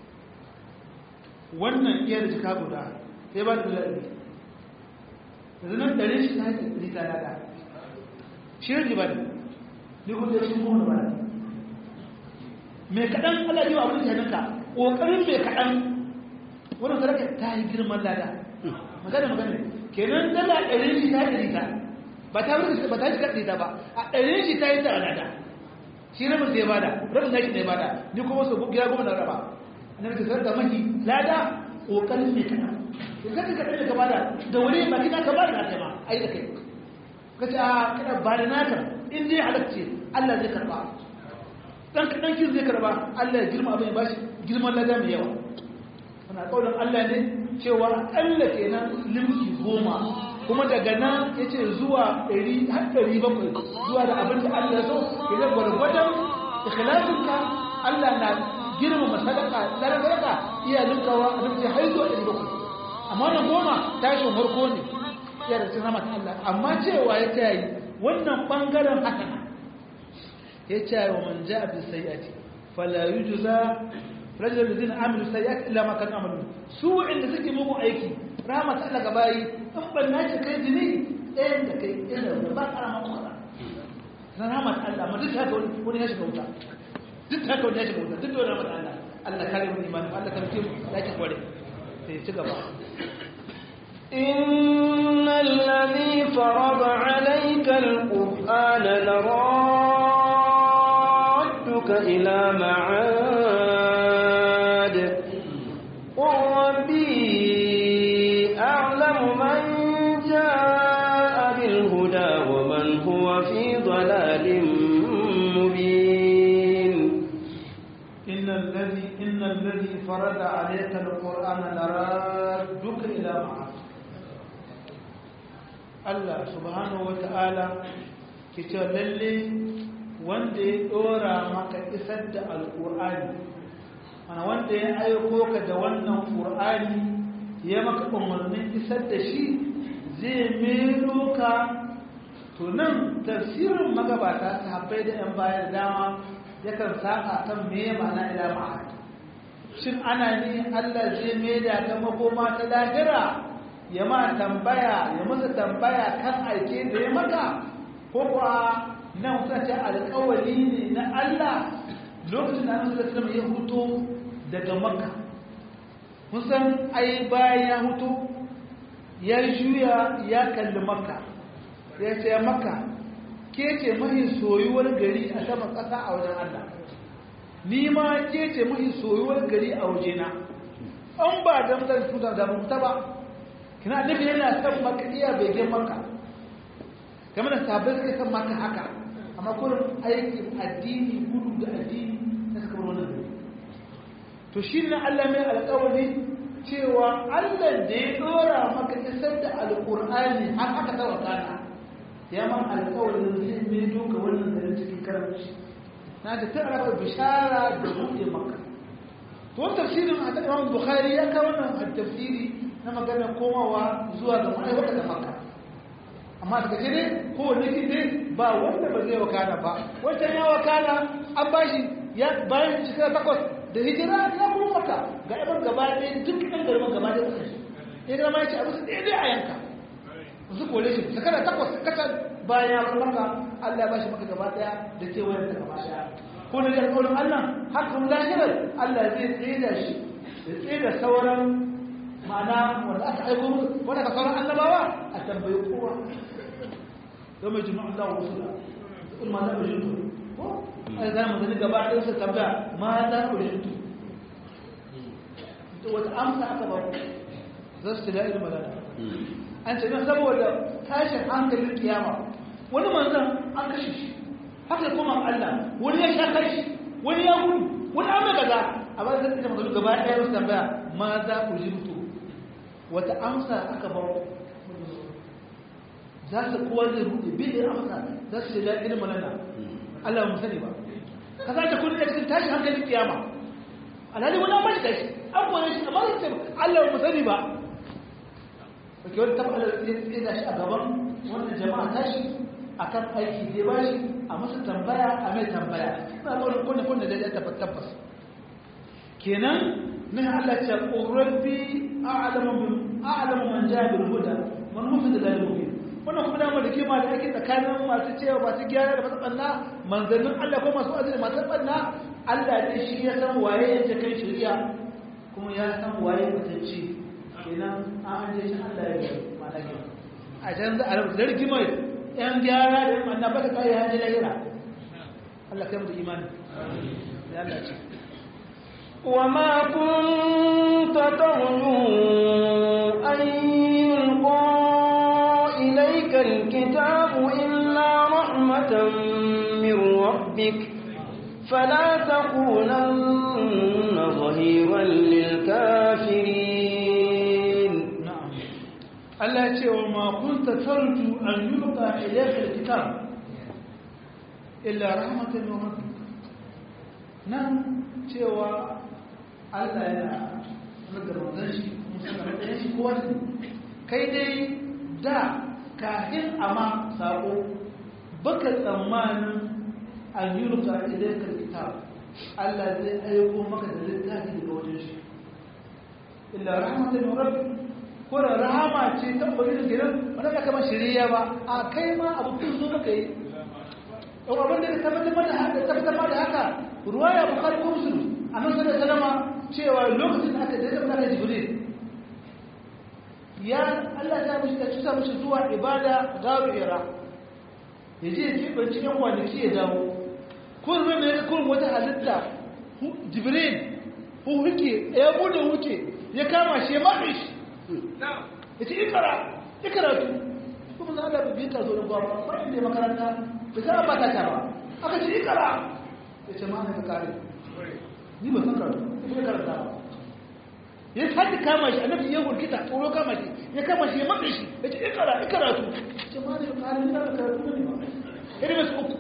Speaker 1: wannan iya da jika guda sai ba da miliyan ɗari yanzu nan ɗari shi ta haƙi ɗari ta nada shi ne ba da ni kuma ya shi kuma ba da mai kaɗan Allah yi wa abin janinka ƙoƙarin mai kaɗan wani sadaka ta yi girman lada magana magana kenan dala ɗari shi ta ɗari ta ba ta wuce ba ta shiga ɗari ta ba a ɗari shi ta yi ta lada shi rabin zai bada rabin na shi ne bada ni kuma su gida goma na raba na da sadaka maki lada ƙoƙarin mai kaɗan in ka ka kaɗan ka bada da wuri ba kina ka bada na kai ma ai da kai ka ce a kana bada naka in dai halacce Allah zai karɓa dan kaɗan kin zai karba Allah ya girma abin ya bashi girman lada mai yawa wana ƙaunar Allah ne cewa Allah kenan limki goma kuma daga nan ya ce zuwa ɗari har ɗari bakwai zuwa da abin da Allah ya so idan gwargwadon ikhlasinka Allah na girma masadaka ladar sadaka iya linkawa a duk har zuwa ɗari bakwai amma wannan goma tashin farko ne ya da cikin rahmat Allah amma cewa ya ta yi wannan ɓangaren hasana ya ce wa man ja bi sayyati fala yujza rajul ladina amilu sayyati illa ma kanu amalu su inda suke mugu aiki rahmat Allah ga bayi in ban nace kai dini ɗayan da kai ina da ba karama kuma na rahmat Allah ma duk haka wani ya shiga wuta duk haka wani ya shiga wuta duk da rahmat Allah Allah kare mu imani Allah kare mu yake kware sai ci gaba
Speaker 2: إن الذي فرض عليك القرآن لرادك إلى معاد قل ربي أعلم من جاء بالهدى ومن هو في ضلال مبين
Speaker 1: إن الذي إن الذي فرض عليك القرآن لرادك إلى معاد Allah subhanahu wata'ala ke cewa lalle wanda ya dora maka isar da alƙur'ani mana wanda ya aiko ka da wannan ƙur'ani ya maka umarnin isar da shi zai melo ka to nan tafsirin magabata sahabbai da 'yan bayan dama yakan saka kan me ma'ana ila ma'ad shin ana ne Allah zai maida ta makoma ta lahira ya ma tambaya ya masa tambaya kan aike da ya maka ko kuwa nan kusa ce alƙawari ne na Allah lokacin da Annabi sallallahu ya huto daga Makka kusan ai bayan ya huto ya juya ya kalli Makka ya ce Makka ke ce mahi soyuwar gari a saman ƙasa a wajen Allah ni ma ke ce mahi soyuwar gari a wajena an ba da mutane su da mutu ba kina annabi yana san maka iya begen maka game da sabbin suka san maka haka amma kullum aikin addini gudu da addini na suka bar wannan to shi ne Allah mai alƙawari cewa Allah da ya dora maka isar da alƙur'ani har aka tawa kana ya man alƙawarin zai mai doka wannan da cikin karamci na ta tara bishara da buɗe maka to tafsirin a Imam Bukhari ya kawo wannan tafsiri na maganar komawa zuwa ga ma'aikata da maka amma daga ce ne kowane ne ba wanda ba zai wakana ba wancan ya wakana an ba shi ya bayan shekara takwas da hijira ya kuma maka ga yaban gaba ɗaya duk ɗan garban gaba ɗaya ƙasar shi ya gama ya ce abu su ɗaya a yanka su kore shi shekara takwas kacal bayan ya kuma maka allah ya ba shi maka gaba ɗaya da kewayen ta gaba ɗaya ko na jan ƙaunin allah hakan lahirar allah zai tsaye da shi ya tsaye da sauran ma'ana wanda aka aiko wanda ka sauran annabawa a tambayi kowa yau mai jima'a Allah wa rasula kul ma za ku jintu ko ai za mu gani gaba ɗaya su tambaya ma za ku jintu to wata amsa aka ba za su tila ilmi malala an ce don saboda tashin hankalin kiyama wani manzan an kashe shi haka kuma Allah wani ya sha kashi wani ya gudu wani an mai gaza a ba zai tsaye magana gaba ɗaya su tambaya ma za ku jintu wata amsa aka ba za su kowa zai rude bin amsa za su da irin malana Allah mu sani ba ka za ta kudi da cikin tashi hankalin kiyama alhali wani amma shi tashi an kore shi amma zai ce Allah mu sani ba kake wani taɓa Allah ya tsira shi a gaban wannan jama'a tashi akan aiki da ba shi a musu tambaya a mai tambaya ina ga wani kunne kunne da ya tabbata tabbas kenan nan Allah ce rabbi a'lamu a'lamu man ja'a bil huda man mufid da mubin wannan kuma dama da kima da ake tsakanin masu cewa masu gyara da masu ɓanna manzannin Allah ko masu azumi masu ɓanna Allah ne shi ya san waye ya kai shari'a kuma ya san waye mutunci kenan an je shi Allah ya yi malaka a can za a rabu da rigima yan gyara da ɓanna ba ta kai hajji lahira Allah kai mu da imani ya Allah ce
Speaker 2: وما كنت ترجو أن يلقى إليك الكتاب إلا رحمة من ربك فلا تكونن ظهيرا للكافرين
Speaker 1: na'am Allah ya ce wa ma kunta tarju an yulqa ilayka alkitab illa rahmatan min rabbik nan cewa Allah yana daga manzon shi musamman da shi ko kai dai da kafin ama sako baka tsammanin an yulqa ilayka alkitab Allah zai aiko maka da littafi daga wajen shi illa rahmatan min rabbik ko da rahama ce ta ubangiji gidan wanda ka kama shiriya ba a kai ma abu kun zo maka yi yau abin da ka tabbatar da haka tabbatar da haka ruwaya bukari ko musulmi a nan sai da salama cewa lokacin da aka daidai maka jibril ya Allah ya mishi da cuta mishi zuwa ibada garu ira ya je ya keɓe cikin kwanaki ya dawo kullum ne kullum wata halitta jibril huke ya bude huke ya kama shi ya mafi shi ya ce ikara ikaratu kuma za a da biyu ka zo da gwamna ba inda ya makaranta da za a ba ta ba aka ce ikara ya ce ma'ana ka kare ni ba san karatu ya karanta ba ya sake kama shi annabi ya gurgita tsoro kama shi ya kama shi ya matsa shi ya ce ikara ikaratu ya ce ma'ana ka kare ni na karatu ne ba irin masu uku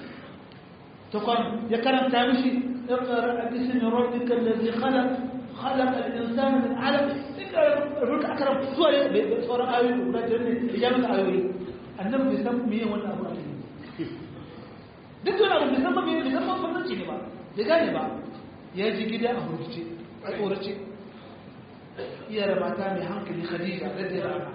Speaker 1: ta kwan ya karanta mishi اقرأ باسم ربك الذي خلق خلق الإنسان من علق ruka aka rabu zuwa da sauran ayoyi guda biyar ne ijamin ayoyi annabi bai san miye wannan abu ake duk wani abu bai san miye bai san mafarnanci ne ba bai gane ba ya ji gida a hurkice a tsorace iya da mata mai hankali khadija da da rana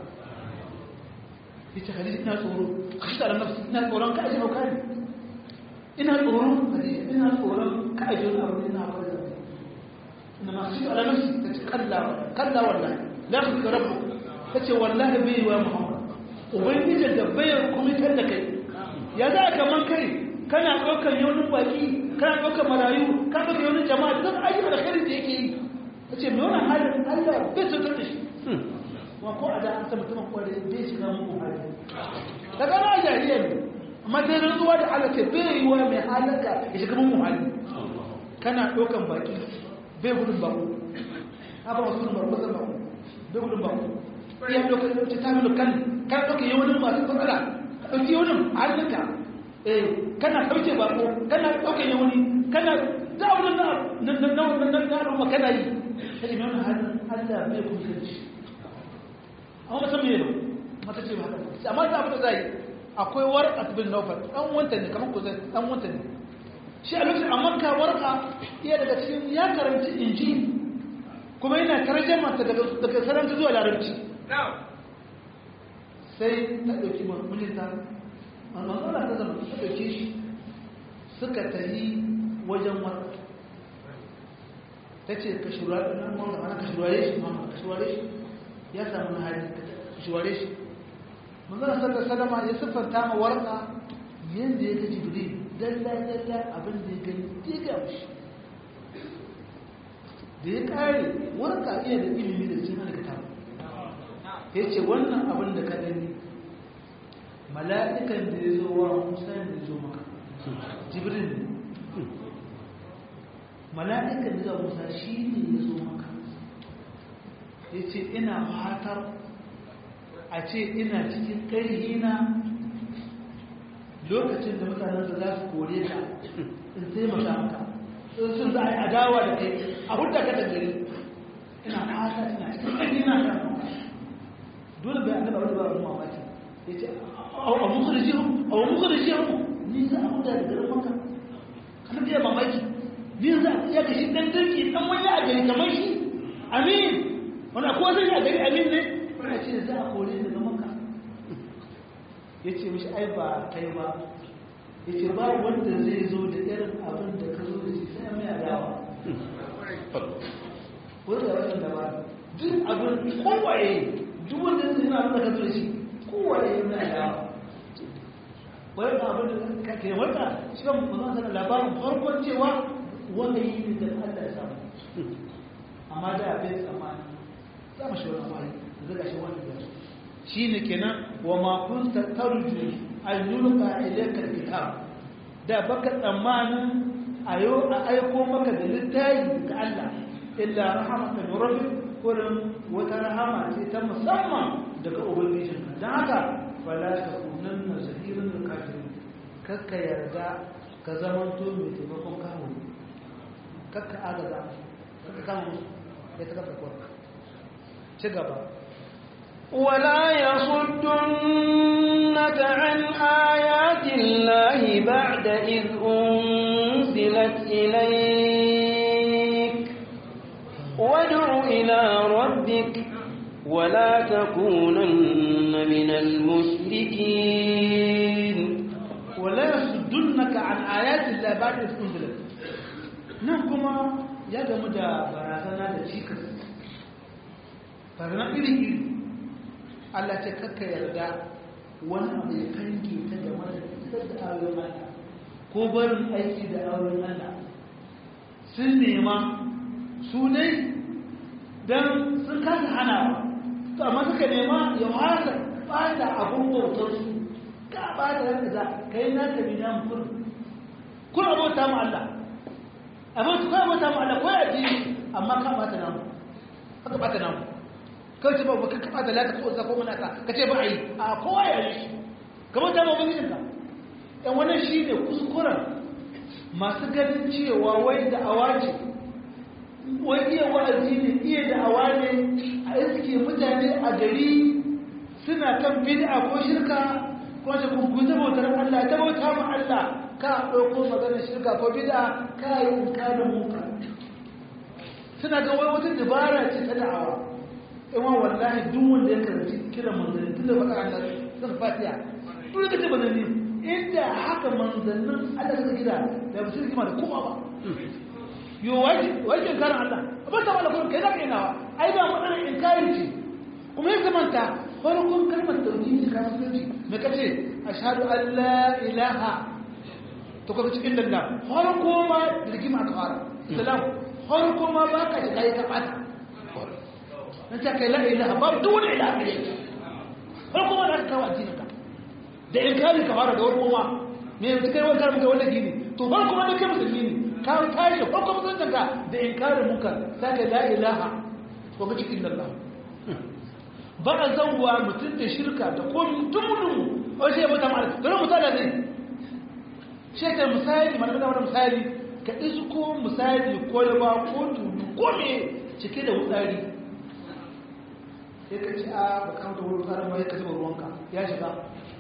Speaker 1: ita khadija ina tsoro kashi da nafsi ina tsoron ka ajiye hauka ne ina tsoron khadija ina tsoron ka ajiye wani abu ina akwai zama إنما خشيت على نفسي كلا كلا والله لا يخزيك ربك kace wallahi bai wa Muhammad ubangiji da bayar kuma kan da kai ya za ka man kai kana daukar yaunin baki kana daukar marayu ka daukar yaunin jama'a duk ayyuka alkhairi da yake yi kace me wannan halin Allah bai sautar da shi wa ko a da an san mutumin kware bai shiga muku hali daga na jahiliya ne amma sai rantsuwa da Allah ce bai yi wa mai halaka ya shiga muku hali kana daukar baki bai gudun bako haka wasu gudun bako zan bako bai gudun bako iya ɗaukar ɗauki ta milo kan kan ɗauke yawanin masu matsala ka ɗauki yawanin a hannunka eh kana ɗauke bako kana ɗauke yawani kana za a wurin na na na na na al'umma kana yi ta yi mai hannun allah bai kuma kanci amma mutum ne mata ce ba haka amma ta abu da za yi akwai warƙa bin naufar ɗan wanta ne kamar ku zai ɗan wanta ne shi a lokacin amma ka warka iya daga cikin ya karanci inji kuma yana tarjama ta daga daga saranta zuwa larabci sai ta ɗauki mulita amma Allah ta zama ta ɗauke shi suka tafi wajen warka ta ce ka shurare nan wanda ana ka shurare shi mama ka shurare shi ya samu na hali ka shurare shi manzana sallar salama ya siffanta ma warka yadda ya ga jibril dalla-dalla abin da ya gani ya ga shi da ya kare warka iya da ilimi da cin halitta ya ce wannan abin da ka gani mala'ikan da ya zo wa musa da ya zo maka jibril ne mala'ikan da ya zo musa shi ne ya zo maka ya ce ina fatar a ce ina cikin ƙarhina lokacin da mutanen da za su kore ka in taimaka maka in sun za a yi adawa da kai a hudda ka da gari ina fata ina cikin ina kan dole bai annaba wani ba wani mamaki ya ce a muka da jihu a muka da jihu ni za a huda da garin maka kana da mamaki ni za a iya gashi dan dirki dan wani a gari kamar shi amin wanda ko zai a gari amin ne wanda ce za a kore daga maka ya ce mishi ai ba kai ba ya ce ba wanda zai zo da irin abin da ka zo da shi sai mai adawa wanda ya wajen da ba duk abin kowaye duk wanda zai yana abin da ka zo da shi kowaye mai adawa wani abin da ka ke wata shi kan mazan sanar labarin farkon cewa wanda yi ne da Allah ya samu amma da abin tsammani za mu shi wani amari zaga shi wani da shi ne kenan wa makon tattarju an yulka ilaikar kitab da baka tsammanin a yau a aiko maka da littafi ga Allah illa rahamatan rabbi kullum wata rahama ce ta musamman daga ubangijin dan haka fala takunanna zahiran lil kafirin kakka yarda ka zamanto mai taimakon kawo kakka agaza kakka kama musu ya ta kafa kwarka ci gaba
Speaker 2: ولا يصدنك عن آيات الله بعد إذ أنزلت إليك وادع إلى ربك ولا تكونن من المشركين
Speaker 1: ولا يصدنك عن آيات الله بعد إذ أنزلت نحكما يا جماعة برازنا da cikas barna iri iri Allah ce kakka yarda wani abu ya kange ta game da isar da ayoyin Allah ko barin aiki da ayoyin Allah sun nema su dai don sun kasa hana ba to amma suka nema ya hasa bata abun bautar su ka bata yadda za ka yi naka bi na mukur kun abota mu Allah abota ko abota mu Allah ko ya ji amma ka bata namu ka bata namu kawai ce ba ba ka bata laka ko za ko muna ka ka ce ba ai a kowa ya yi kamar da mabin ka dan wannan shine kuskuren masu ganin cewa wai da awaji wai iya wa'azi ne iya da awa ne a iske mutane a gari suna kan bid'a ko shirka ko ta kunkuta bautar Allah ta bauta mu Allah ka ɗauko maganar shirka ko bid'a ka yi inkarin muka suna ga wai wata dabara ce ta da'awa ima wallahi duk wanda ya karanci kiran manzanni tun da baka Allah zan fatiya duk da kace manzanni inda haka manzannin Allah suka gida da ba su kima da kowa ba yo waje waje karan Allah ba ta wala kun kai da kai nawa ai ba matsalar inkari ce kuma ya zamanta farkon kalmar tauhidi ka musulunci me kace ashhadu an la ilaha to ka ce inda Allah farko ma rigima ka fara salam farko ma ba ka shiga ya kabata nan ta kai la ilaha ba duk wani ilaha ne farko ma da ka kawo addinin ka da inkari ka fara da farko ma me yanzu kai wani karmu kai wanda gini to farko ma da kai musulmi ne ka tashi farko musuluncin ka da inkarin munkar sai ka la ilaha ko ka cikin Allah ba a zauwa mutum da shirka da komi tumunin wani shi ya bata ma'ala don misali ne shekar misali mana da wani misali ka isko misali kwalba ko tulu ko me cike da wutsari sai ka ci a bakan da wurin tsarin mai ka zuba ruwanka ya shiga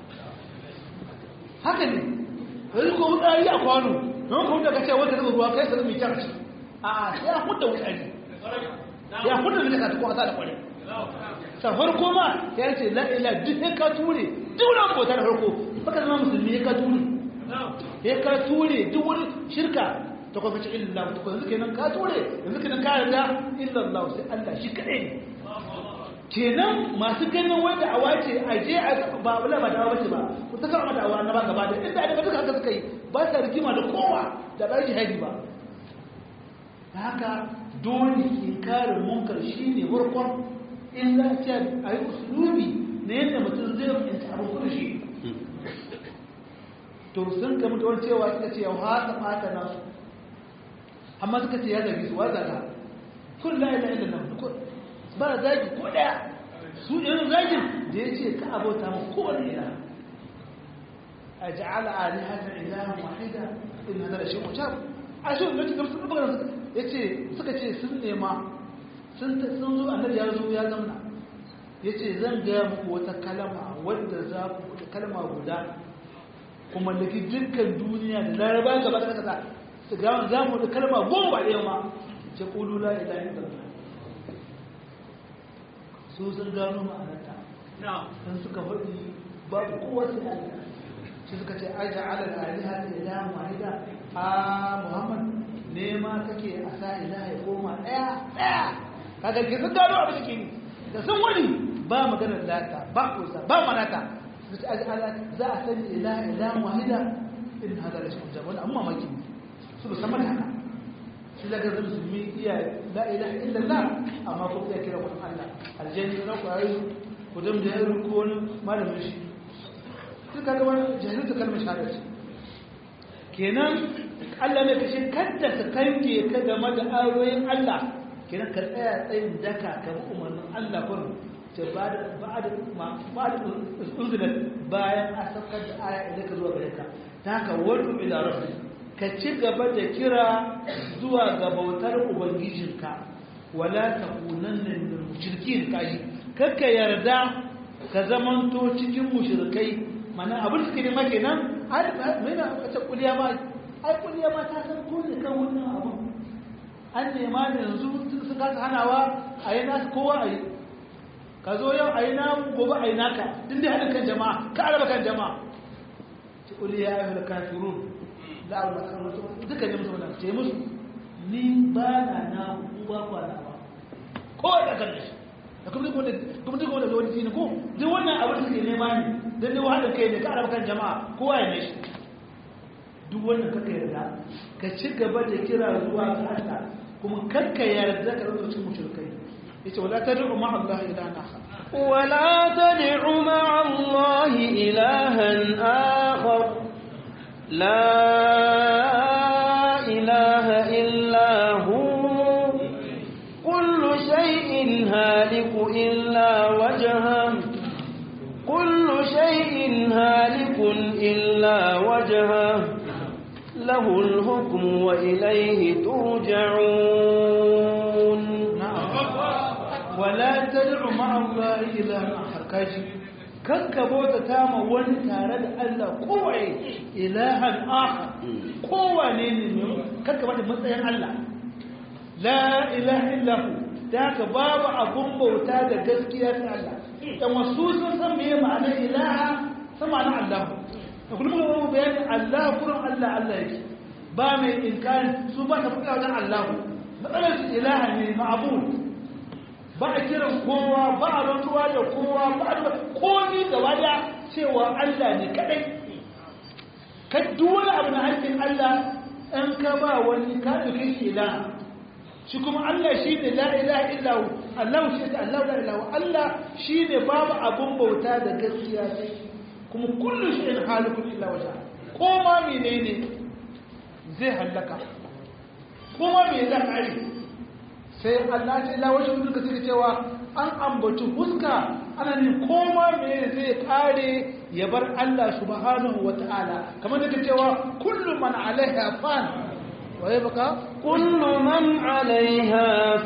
Speaker 1: haka ne yanzu ko wutsari a kwano don ka wuta ka ce wata zuba ruwa kai ka zuba mai ci a sai a hudda wutsari ya hudda da ka tuko a sa da kwarai ta farko ma ya ce la'ila duk ya ka ture duk wani bauta da farko baka zama musulmi ya ka ture ya ka ture duk wani shirka ta kwafi ci illallah ta kwafi kenan ka ture yanzu kenan ka yarda illallah sai Allah shi kaɗai ne kenan masu ganin wanda a wace a je a ba wala ba dawa bace ba ku ta kama da awa na ba gaba da inda da duka haka suka yi ba sa rigima da kowa da ba shi haji ba haka dole inkarin munkar shine farkon in za a ce a yi usulubi na yadda mutum zai fahimci abin kudu shi to sun kama da wani cewa suka ce yau haka fata nasu amma suka ce ya zagi su wa zaga kun la ila ila nan kun ba zagi ko daya su irin zagin da ya ce ka abota mu kowane ila a ja'ala alihatan ilahan wahida in hada da shi mutar a shi ne cikin sun buga ya ce suka ce sun nema sun zo annabi ya zo ya zamna ya ce zan gaya muku wata kalama wadda za ku kalma guda kuma da dukkan duniya da laraba gaba da kaza su gawon za mu da kalma goma ɗaya ma ce ƙulu la ilaha illallah su sun gano ma'anarta sun suka faɗi babu kowa sai Allah shi suka ce aja ala aliha ta ilaha wahida a muhammad nema kake a sa ilaha ya koma ɗaya ɗaya kaga ke sun gano abin da ke ni da sun wani ba maganar lata ba kusa ba manata za a sani ilaha ilaha wahida in hada da shi wani amma maki su ba sama da haka shi daga zai musulmi iya la ilaha illallah amma ko iya kira wani Allah aljanni na ku ayi ku dam da yaro ko wani malamin shi duk kaga wani jahilta kalmar shahada ce kenan Allah ne kashe kadda ka kanke ka game da ayoyin Allah kenan ka tsaya tsayin daka ka bi umarnin Allah kurin ce ba da ba da ba da unzilat bayan a saukar da aya idan ka zuwa gare ka ta haka wadu ila rabbi ka ci gaba da kira zuwa ga bautar ubangijinka wala takunanna min mushrikin kaji kakka yarda ka zamanto cikin mushrikai mana abin suke ne make nan ai mai na kace kuliya ma ai kuliya ma ta san ko ne kan wannan abu an nema da yanzu su kasa hanawa a yi nasu kowa a yi ka zo yau a yi namu gobe a yi naka din dai haɗin kan jama'a ka araba kan jama'a ci kuliya ya fi kafirun da abu da kan wasu duka ne musu wadanda ce musu ni ba na na uwa ba na ba kowa da kan shi da kuma duk wanda da wani tini ko duk wannan abin da suke nema ne don ne wahalar kai ne ka araba kan jama'a kowa ya ne shi duk wannan kaka yarda ka ci gaba da kira zuwa ga Allah kuma kakka yarda ka rubuta cikin mushrikai yace wala tad'u ma'a Allah ilahan akhar
Speaker 2: ولا تدع مع الله إلها آخر لا إله إلا هو كل شيء هالك إلا وجهه كل شيء هالك إلا وجهه له الحكم وإليه ترجعون
Speaker 1: ولا تدع مع الله إلها آخر كاجي kan ka bauta ta ma wani tare da Allah kowai ilahan akhar kowane ne ne kan ka bada matsayin Allah la ilaha illahu da ka babu abun bauta da gaskiya ta Allah dan wasu sun san me ma'anar ilaha sama na Allah da kullum mun bayani Allah kullum Allah Allah yake ba mai inkari su ba ta fada wajen Allah matsalar su ilaha ne ma'bud ba a kiran kowa ba a rantuwa da kowa ba a komi gaba da cewa Allah ne kadai ka wani abu na haƙƙin Allah in ka ba wani ka ɗauke shi ilaha shi kuma Allah shi ne la ilaha illahu Allah shi ne Allah la ilaha Allah shi ne babu abun bauta da gaskiya sai kuma kullu shi in halikun illa wajha ko ma menene zai hallaka ko ma me za ka sai Allah ce la wajen duka suka cewa an ambaci huska ana ne koma me zai kare ya bar Allah subhanahu wa ta'ala kamar da cewa kullu man alaiha fan wa yabqa
Speaker 2: kullu man alaiha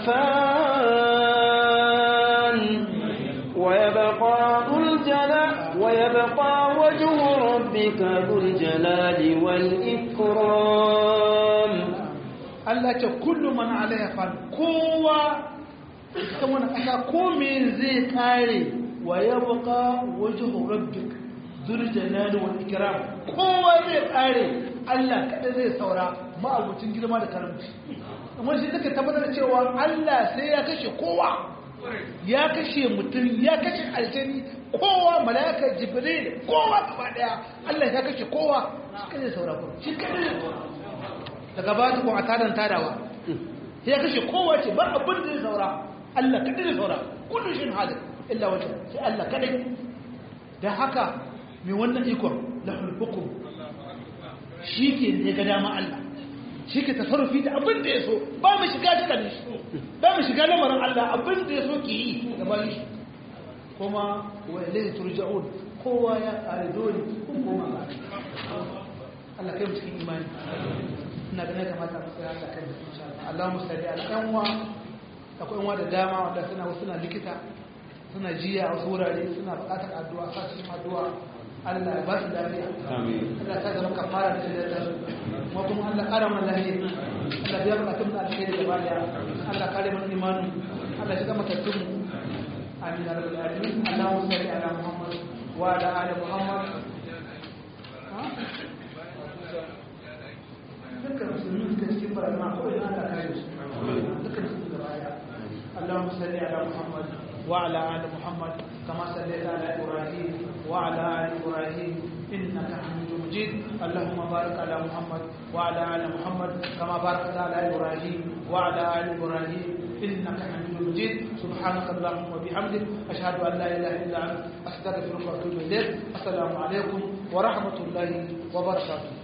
Speaker 2: fan wa yabqa dhul jalal wa yabqa wajhu rabbika dhul jalali wal ikram
Speaker 1: Allah ce kullu man alaiha fan kowa ita wani ƙasa ko me zai kare wa yabqa wajhu rabbik dhul jalali wal ikram kowa zai kare Allah kada zai saura ma'abucin girma da karamci amma shi take tabbatar cewa Allah sai ya kashe kowa ya kashe mutum ya kashe aljani kowa mala'ika jibril kowa gaba daya Allah ya kashe kowa shi kada zai saura ko shi kada zai saura daga ba ko a tadan tadawa ya kashe kowa ce ba abin da zai saura Allah kadai zai saura kullu shin hadir illa wajh sai Allah kadai dan haka mai wannan ikon lahul hukum shi ke ne ga dama Allah shi ke tasarrufi da abin da ya so ba mu shiga cikin shi ba mu shiga lamarin Allah abin da ya so ki yi da ba shi kuma wa ilayhi turja'un kowa ya kare dole kun koma ba Allah kai mu cikin imani ina ganin kamata mu tsaya da kan insha Allah Allahumma salli ala kanwa akwai yan da dama wanda suna wasu na likita suna jiya a wasu wurare suna bukatar addu'a sa cikin addu'a Allah ya ba su lafiya Allah ta zama kafara da shi da su kuma kuma Allah kara mana lafiya Allah biya bukatun da alheri gaba daya Allah kare mana imanin Allah shiga matattun mu amin ya rabbal alamin Allahumma salli ala Muhammad wa ala ali Muhammad dukkan musulmi suka cikin barna kawai Allah kare su dukkan su gaba daya اللهم صل على محمد وعلى ال محمد كما صليت على ابراهيم وعلى ال ابراهيم انك حميد مجيد اللهم بارك على محمد وعلى ال محمد كما باركت على ابراهيم وعلى ال ابراهيم انك حميد مجيد سبحانك اللهم وبحمدك اشهد ان لا اله الا انت استغفرك واتوب اليك السلام عليكم ورحمه الله وبركاته